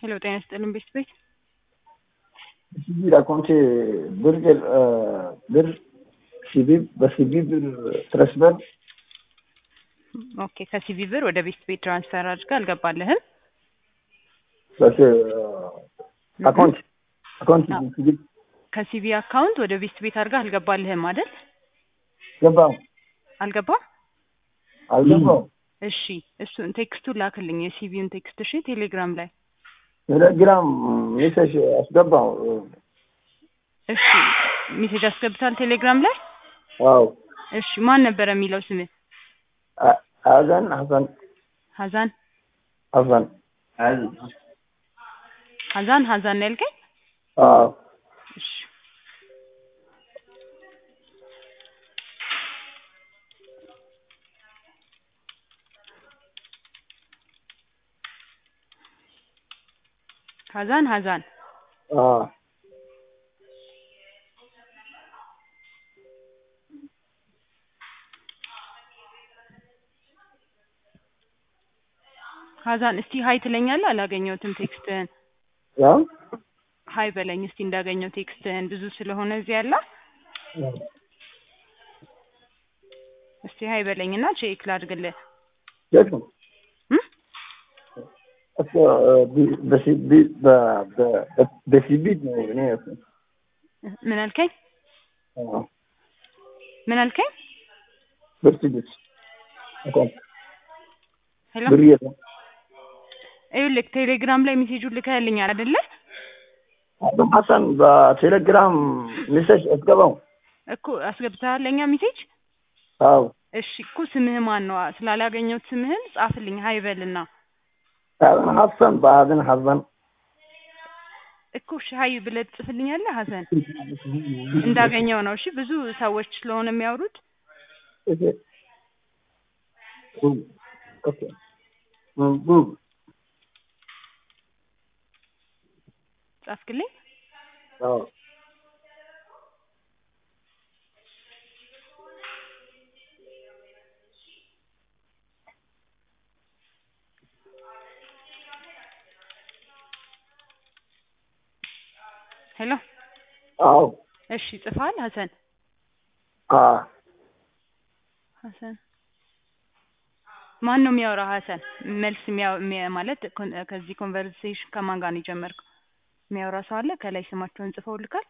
ሄሎ ጤና ይስጥልን ቤት ቤት ሲቪል አካውንቴ ብር ብር ሲቪ በሲቪ ብር ትረስበር ኦኬ ከሲቪ ብር ወደ ቤት ቤት ትራንስፈር አድርገህ አልገባልህም አካውንት አካውንት ሲቪ ከሲቪ አካውንት ወደ ቤት ቤት አድርገህ አልገባልህም አይደል ገባው አልገባም አልገባው እሺ እሱን ቴክስቱን ላክልኝ የሲቪውን ቴክስት እሺ ቴሌግራም ላይ ቴሌግራም ሜሴጅ አስገባው እሺ ሜሴጅ አስገብታል ቴሌግራም ላይ ዋው እሺ ማን ነበረ የሚለው ስምህ ሀዘን ሀሰን ሀዛን ሀሰን ሀዛን ሀዛን ነው ያልከኝ አዎ እሺ ሀዛን ሀዛን አዎ ሀዛን እስቲ ሀይ ትለኛለህ አላገኘሁትም ቴክስትህን ያው ሀይ በለኝ እስቲ እንዳገኘው ቴክስትህን ብዙ ስለሆነ እዚህ ያለ እስቲ ሀይ በለኝና ቼክ ላድርግልህ የት ነው እም? እኮ በሲቢ በሲቢ ነው እኔ ምን አልከኝ አዎ ምን አልከኝ በሲቢ አካውንት ሄሎ ብር የት ነው ይኸውልህ ቴሌግራም ላይ ሜሴጁን ልከህልኛል አይደለ አቶ ሀሰን በቴሌግራም ሜሴጅ አስገባው እኮ አስገብተሃል ለእኛ ሜሴጅ አዎ እሺ እኮ ስምህ ማን ነው ስላላገኘሁት ስምህን ጻፍልኝ ሀይ በልና ሀዘን ሀሰን በሀዘን ሀዘን እኮ እሺ ሀይ ብለህ ትጽፍልኛለህ ሀሰን እንዳገኘው ነው እሺ ብዙ ሰዎች ስለሆነ የሚያወሩት ኦኬ ቡብ ጻፍክልኝ አዎ ሄሎ አዎ እሺ ጽፈሃል ሀሰን አዎ ሀሰን ማን ነው የሚያወራው ሀሰን መልስ የሚያው የሚያ- ማለት ኮን- ከዚህ ኮንቨርሴሽን ከማን ጋር ነው የጀመርከው የሚያወራ ሰው አለ ከላይ ስማቸውን ጽፈውልካል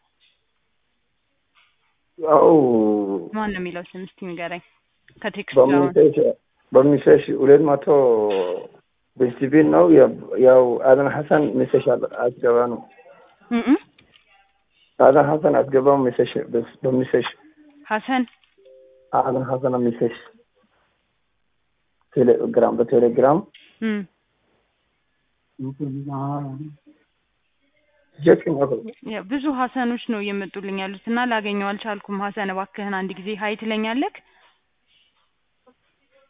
ያው ማን ነው የሚለው ስም እስቲ ንገረኝ ከቴክስት ጋር በሚሴጅ በሚሴጅ ሁለት መቶ በሲቢ ነው ያው አደን ሀሰን ሜሴጅ አስገባ ነው እም እም። አደን ሀሰን አስገባው ሜሴጅ በሚሴጅ ሀሰን አደን ሀሰን ሜሴጅ ቴሌግራም በቴሌግራም እም ጀት ነው ያው ብዙ ሀሰኖች ነው እየመጡልኝ ያሉት እና ላገኘው አልቻልኩም ሀሰን እባክህን አንድ ጊዜ ሀይ ትለኛለህ